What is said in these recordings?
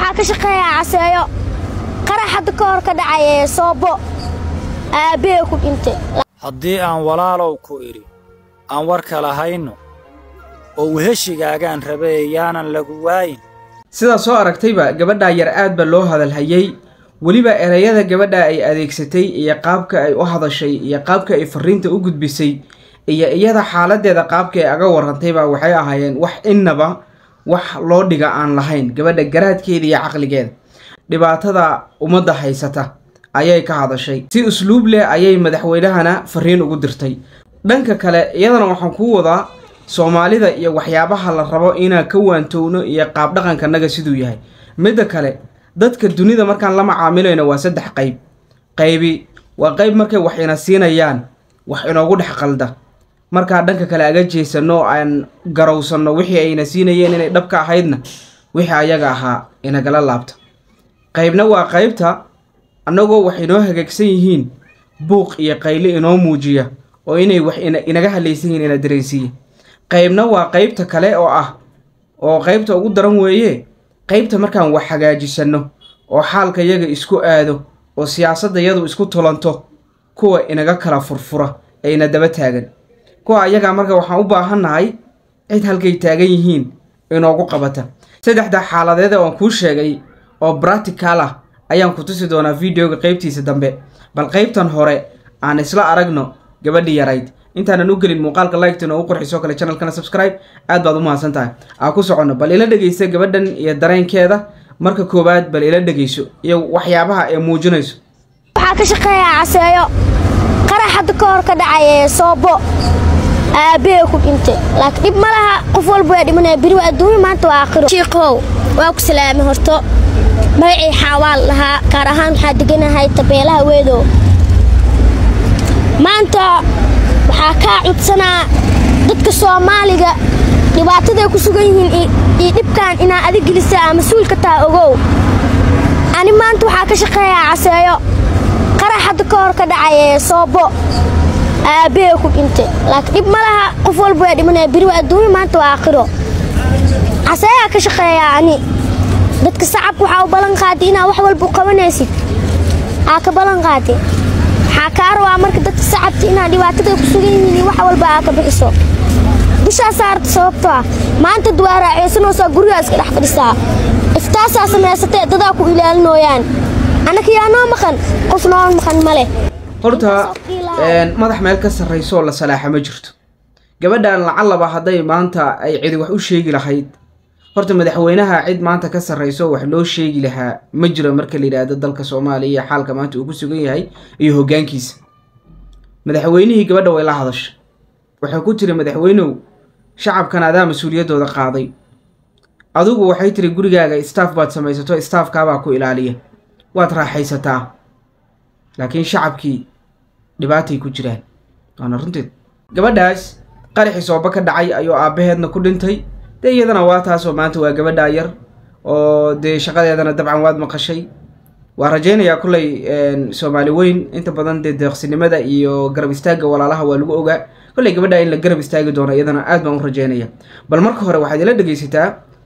waxaa ka shaqeeyaa caseeyo qarax hadda ka hor ka dhacay ee soobo aabbee ku dhintay haddii aan walaalow ku idhi aan warka lahayno oo weheshigaagaan rabe yaanan lagu waayin sidaa soo aragtayba gabadhaa yar aad ba loo hadalhayay weliba ereyada gabadha ay adeegsatay iyo qaabka ay u hadashay iyo qaabka ay fariinta u gudbisay iyo iyada xaaladeeda qaabka ay aga warantayba waxay ahaayeen wax innaba wax loo dhiga aan lahayn gabadha garaadkeeda iyo caqligeeda dhibaatada ummadda haysata ayay ka hadashay si usluub leh ayay madaxweynahana fariin ugu dirtay dhanka kale iyadana waxaan kuu wadaa soomaalida iyo waxyaabaha la rabo inaan ka waantowno iyo qaab dhaqankanaga siduu yahay midda kale dadka dunida markaan la macaamilayno waa saddex qayb qaybi waa qayb markay wax ina siinayaan wax inoogu dhex qalda markaa dhanka kale aga jeesano aan garowsanno wixii ayna siinayeen inay dhabka ahaydna wixii ayaga ahaa inagala laabta qaybna waa qaybta annagoo wax inoo hagaagsan yihiin buuq iyo qayle inoo muujiya oo inay wax inaga halaysan yihiin ina dareensiiya qaybna waa qaybta kale oo ah oo qaybta ugu daran weeye qaybta markaan wax hagaajisanno oo xaalka yaga isku aado oo siyaasadda yadu isku tulanto kuwa inaga kala furfura ee ina daba taagan kuwa ayagaa marka waxaan u baahannahay cid halkay taagan yihiin inoogu qabata saddexda xaaladeed oo aan kuu sheegay oo bratical ah ayaan ku tusi doonaa videoga qaybtiisa dambe bal qaybtan hore aan isla aragno gabadhii yarayd intaanan u gelin muuqaalka liketa inoogu qurxisoo kale channelkana subscribe aad baad u mahadsan tahay aa ku soconno bal ila dhegeysa gabadhan iyo dareenkeeda marka koowaad bal ila dhegeyso iyo waxyaabaha ay muujinayso waxaa ka shaqeeyaa caseeyo qarax hadda ka hor ka dhacay ee soobo aabbee ku dhintay laakiin dhib ma laha qof walba waa dhimanaya beri waa adduunya maanta waa aakhiro shiikow waa ku salaamay horto magacii xaawaal lahaa gaar ahaan waxaa deganahay tabeelaha weedow maanta waxaa kaa cudsanaa dadka soomaaliga dhibaataday ku sugan yihiin iyo dhibkan inaa adig gelisa aa mas-uulka taha ogow ani maanta waxaa ka shaqeeyaa caseeyo qarax hadda ka hor ka dhacay ee soobo aabbee ku dhintay laakiin dhib ma laha qof walba waa dhimanaya beri waa adduunya maanta waa aakhiro caseeyaa ka shaqeeyaa ani dadka sacabka waxaa u ballan qaaday inaa wax walba u qabanaysid aa ka ballan qaaday waxaa kaa rabaa marka dadka sacabta inaa dhibaataday ku sugan yihiin iyo wax walba aa ka bixiso bishaa saarta sababto ah maanta duwaa raaceysanoosaa gurigaa iska dhex fadhisaa iftaasaa samaysatee dadaa ku ilaalinooyaan annaka yaa noo maqan qof noo maqan ma leh horta madax meel ka sarrayso oo la salaaxa ma jirto gabadhan lacalaba hadday maanta ay cidi wax u sheegi lahayd horta madaxweynaha cid maanta ka sarrayso wax loo sheegi lahaa ma jiro marka la yidhaahdo dalka soomaaliya iyo xaalka maanta uu ku sugan yahay iyo hoggaankiisa madaxweynihii gabadha way la hadashay waxay ku tiri madaxweynow shacabkan adaa mas-uuliyaddooda qaaday adigu waxay tiri gurigaaga staff baad samaysato staafkaabaa ku ilaaliya waad raaxaysataa laakiin shacabkii dhibaatay ku jiraan waana runteed gabadhaas qaraxii sooba ka dhacay ayuu aabbaheedna ku dhintay dee iyadana waa taasoo maanta waa gabadhaa yar oo dee shaqadeedana dabcan waad maqashay waa rajaynayaa kullay soomaali weyn inta badan dee deeqsinimada iyo garab istaagga walaalaha waa lagu ogaa kolley gabadha in la garab istaagi doono iyadana aad baan u rajaynaya bal marka hore waxaad ila dhegeysataa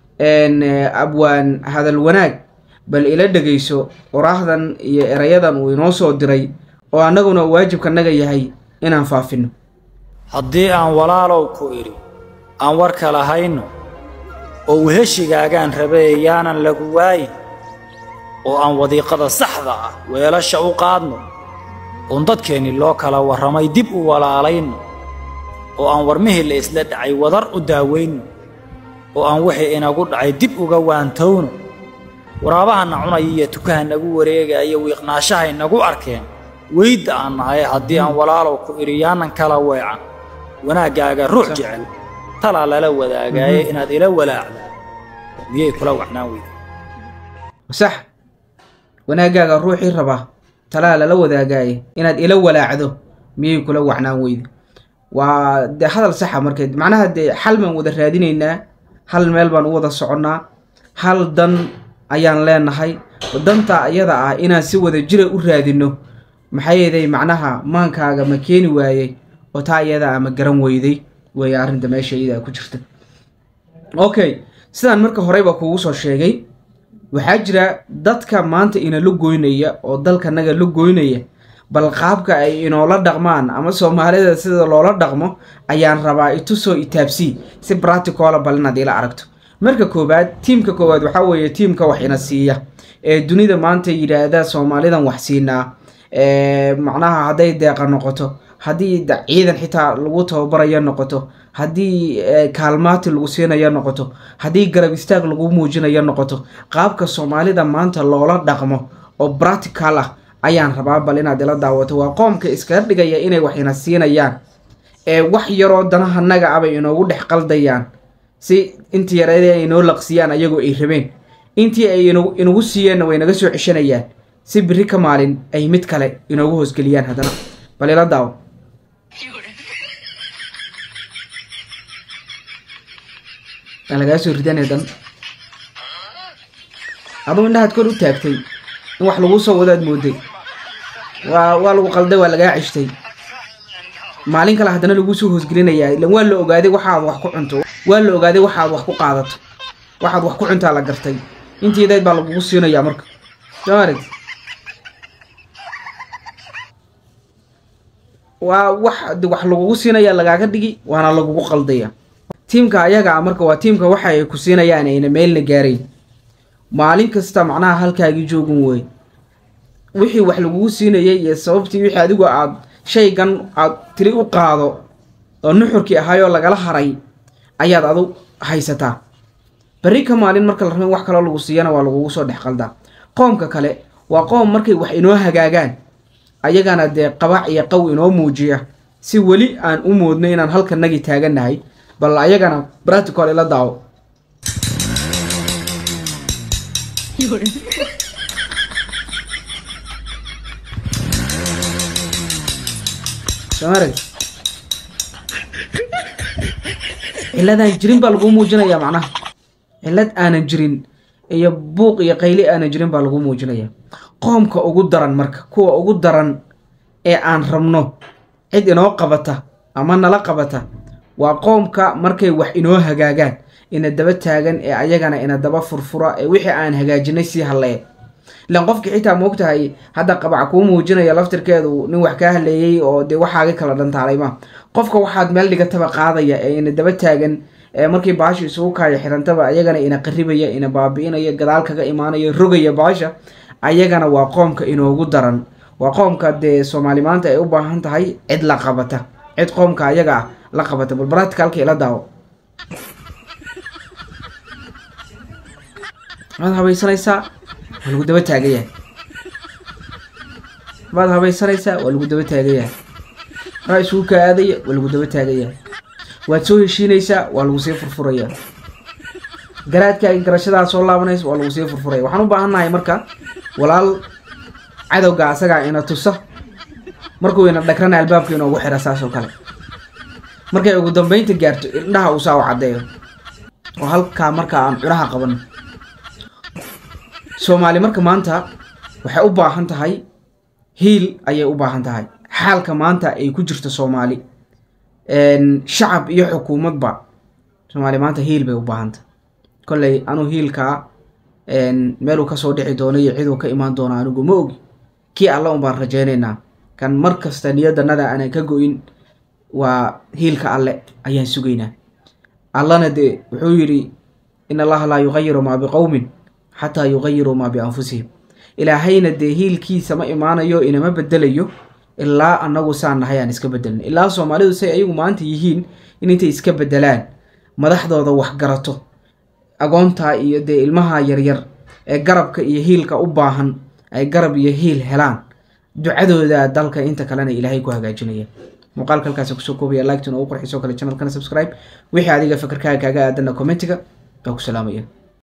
abwaan hadal wanaag bal ila dhegeyso oraahdan iyo erayadan uu inoo soo diray oo annaguna waajibkanaga yahay inaan faafino haddii aan walaalow ku idhi aan warka lahayno oo weheshigaagaan rabe yaanan lagu waayin oo aan wadiiqada saxda ah weelasha u qaadno oon dadkeenni loo kala warramay dib u walaalayno oo aan warmihii la isla dhacay wadar u daawayno oo aan wixii inagu dhacay dib uga waantowno waraabahanna cunaya iyo tukaha nagu wareegaya wiiqnaashahay nagu arkeen weydda aan nahay haddii aan walaalow ku idhi yaanan kala weecan wanaaggaaga ruux jecel talaa lala wadaagaaye inaad ila walaacdo miyay kula wacnaan weyda sax wanaaggaaga ruuxii raba talaa lala wadaagaaye inaad ila walaacdo miyay kula wacnaan weyda waa dee hadal saxa markeed macnaha dee xal baan wada raadinaynaa hal meel baan u wada soconnaa hal dan ayaan leenahay danta ayada ah inaan si wada jira u raadino maxaa yeelay macnaha maankaaga ma keeni waayey oo taa iyada ama garan weyday weeye arrinta meesha iyada ku jirta okay sidaan marka horeyba kuugu soo sheegay waxaa jira dadka maanta inala goynaya oo dalkanaga la goynaya bal qaabka ay inoola dhaqmaan ama soomaalida sida loola dhaqmo ayaan rabaa itusoo itaabsii si braticola bal inaad ila aragto marka koowaad tiimka koowaad waxaa weeye tiimka wax ina siiya ee dunida maanta yidhaahda soomaalidan wax siinaa macnaha hadday deeqa noqoto haddii ciidan xitaa lagu tababarayo noqoto haddii kaalmaati lagu siinayo noqoto haddii garab istaag lagu muujinayo noqoto qaabka soomaalida maanta loola dhaqmo oo bratical ah ayaan rabaa bal inaad ila daawato waa qoomka iskaga dhigaya inay wax ina siinayaan ee wax yaroo danaha naga abay inoogu dhex qaldayaan si intii yareedee ay inoo laqsiyaan ayagoo ay rabeen intii ay inagu siiyeenna way naga soo ceshanayaan si biri ka maalin ay mid kale inoogu hoosgeliyaan haddana bal ila daawo aa lagaa soo ridanay dan aduu indhahaad kor u taagtay in wax laguu soo wadaad mooday waa waa lagu qalday waa lagaa ceshtay maalin kale haddana laguu soo hoosgelinayaa ilan waa la ogaaday waxaad wax ku cunto waa la ogaaday waxaad wax ku qaadato waxaad wax ku cuntaa la gartay intiidayd baa lagugu siinayaa marka soo arag waa wax wax lagugu siinaya lagaaga dhigi waana lagugu qaldaya tiimka ayaga a marka waa tiimka waxa ay ku siinayaan ayna meelna gaarayn maalin kasta macnaha halkaagii joogin wey wixii wax lagugu siinayay iyo sababtii wixii adigu aad shaygan aad tiri u qaado oo nuxurkii ahaayoo lagala haray ayaad adu haysataa berri ka maalin marka la raba in wax kaloo lagu siiyana waa lagugu soo dhex qaldaa qoomka kale waa qoom markay wax inoo hagaagaan ayagana dee qabac iyo qaw inoo muujiya si weli aan u moodno inaan halkanagii taagannahay bal ayagana bratical ila daawo somarag ciladaan jirin baa lagu muujinayaa macnaha cilad aanan jirin iyo buuq iyo qayli aanan jirin baa lagu muujinaya qoomka ugu daran marka kuwa ugu daran ee aan rabno cid inoo qabata ama nala qabata waa qoomka markay wax inoo hagaagaan ina daba taagan ee ayagana ina daba furfura ee wixii aan hagaajinay sii hallee ilan qofkii xitaa moogtahay hadda qabac kuu muujinaya laftirkeedu nin wax kaa haleeyey oo dee waxaaga kala dhantaalay ma qofka waxaad meel dhigataba qaadaya ee ina daba taagan ee markii baasha isugu kaaya xirantaba ayagana ina qaribaya ina baabi'inaya gadaal kaga imaanaya rogaya baasha ayagana waa qoomka inoogu daran waa qoomka dee soomaali maanta ay u baahan tahay cid la qabata cid qoomka ayaga ah la qabata bal bratikalka ila daawo waad habaysanaysaa waa lagu daba taagayahay waad habaysanaysaa waa lagu daba taagayahay raa isugu kaa aadaya waa lagu daba taagayahay waad soo heshiinaysaa waa lagu sii furfuraya garaadkaaga garashadaad soo laabanaysa waa lagu sii furfuraya waxaan u baahannahay marka walaal cadowga asagaa ina tusa markuu ina dhagrana albaabka inoogu xira saas oo kale markay ugu dambeynta gaarto indhaha uu saa u caddeeyo oo halkaa markaa aan cunaha qaban soomaali marka maanta waxay u baahan tahay hiil ayay u baahan tahay xaalka maanta ay ku jirto soomaali shacab iyo xukuumadba soomaali maanta hiil bay u baahantah kolley anuu hiilkaa meeluu kasoo dhici doono iyo ciduu ka imaan doono anigu ma ogi kii alla un baan rajaynaynaa kan mar kasta niyaddanada aanan ka go-in waa hiilka alle ayaan sugaynaa allana dee wuxuu yidhi in allaha laa yuqayiru maa biqowmin xataa yuqayiruu maa bianfusihim ilaahayna dee hiilkiisa ma imaanayo inama bedelayo ilaa annagu saan nahay aan iska bedelin ilaa soomaalidu say ayagu maanta yihiin in intay iska bedelaan madaxdooda waxgarato agoontaa iyo dee ilmaha yaryar ee garabka iyo hiilka u baahan ay garab iyo hiil helaan ducadooda dalka inta kalena ilaahay ku hagaajinaya muuqaalka halkaasi kusoo koobaya laagtuna ugu qorxiso kale channelkana subscribe wixii adiga fakarkaaga kaaga aadana commentiga baa ku salaamaya